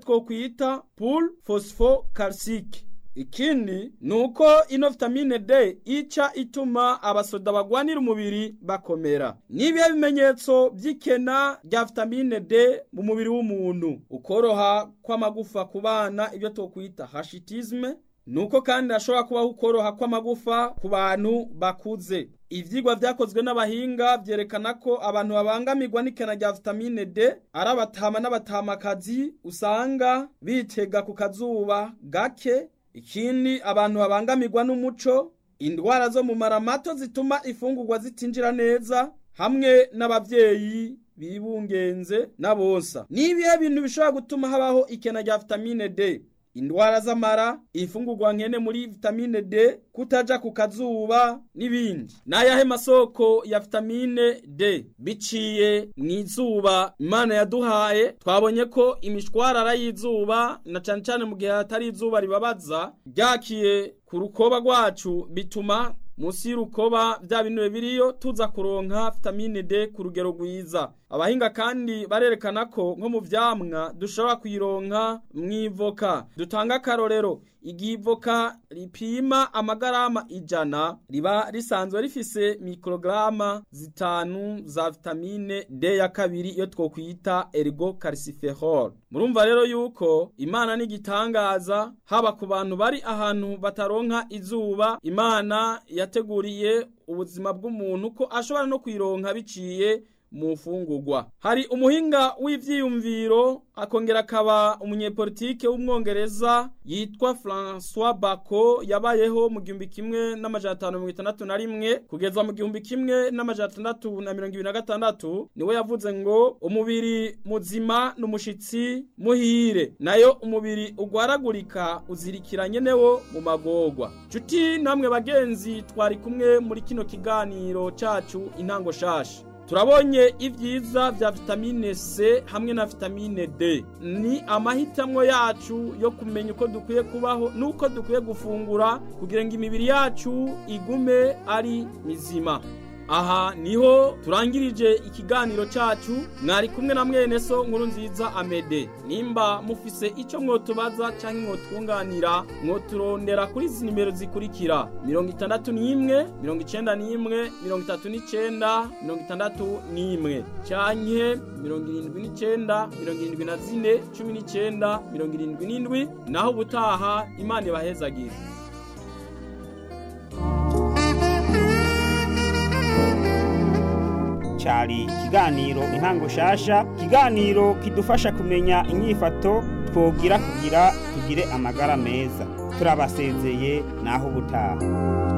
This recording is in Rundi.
twokwita pool phosphocalcique ikindi ni uko ino vitamine D ica ituma abasoda bagwanira umubiri bakomera n'ibihe bimenyetso by'ikena rya vitamine D mu mubiri w'umuntu ukoroha kw'amagufa ku bana ibyo twokwita hashitisme nuko kandi hashobora kubaho ukoroha kw'amagufa ku bantu bakuze ivyigwa vyakozwe n'abahinga vyerekana ko abantu babangamirwa n'ikena rya vitamine D ari abatama n'abatamakazi usanga bitega ku kazuba gake ikindi abantu babangamirwa n'umuco indwara zo mu mara mato zituma ifungurwa zitinjira neza hamwe n'abavyeyi bibungenze n'abonsa n'ibihe bintu bishobora gutuma habaho ikena rya vitamine D indwara z'amara ifungurwa nkene muri vitamine D kutaja ku kazuba n'ibindi n'ayahe masoko ya vitamine D biciye mu izuba imana yaduhaye twabonye ko imishwarara y'izuba na cane cane mu gihe hatari izuba ribabaza ryakiye ku rukoba rwacu bituma musi y'urukoba bya bintu biriyo tuza kuronka vitamine D ku rugero rwiza abahinga kandi barerekana ko nko mu vyamwa dushobora kuyironka mw'ivoka dutanga akarorero igihe ivoka ripima amagarama ijana riba risanzwe rifise mikrograma zitanu za vitamine D ya kabiri iyo twokwita ergo calciferol murumva rero yuko imana n'igitangaza haba ku bantu bari ahantu bataronka izuba imana yateguriye ubuzima bw'umuntu ko ashobora no kuyironka biciye mu mfungurwa hari umuhinga w'ivyiyumviro akongera akaba umunyepolitike w'umwongereza yitwa François Bako yabayeho mu gihumbi kimwe n'amajana atanu mirongo itandatu na rimwe kugeza mu gihumbi kimwe n'amajana atandatu na mirongo ibiri na gatandatu niwe yavuze ngo umubiri muzima n'umushitsi muhire nayo umubiri ugwaragurika uzirikiranye newo mu magorwa nshuti namwe bagenzi twari kumwe muri kino kiganiro cacu intango shasha turabonye ibyiza vya vitamine C hamwe na vitamine D ni amahitamwo yacu yo kumenya uko dukwiye kubaho nuko dukwiye gufungura kugira ngo imibiri yacu igume ari mizima aha niho turangirije ikiganiro cacu mwari kumwe na mwene so nkuru nziza amede nimba mufise ico mwotubaza canke mwotwunganira mwoturondera kuri izi nimero zikurikira mirongo itandatu n'imwe mirongo icenda n'imwe mirongo itatu n'icenda mirongo itandatu n'imwe canke mirongo irindwi n'icenda mirongo irindwi na zine cumi n'icenda mirongo irindwi n'indwi naho ubutaha imana ibahezagire cyari ikiganiro intango shasha ikiganiro kidufasha kumenya inyifato twogira kugira tugire amagara meza turabasezeye naho ubutaha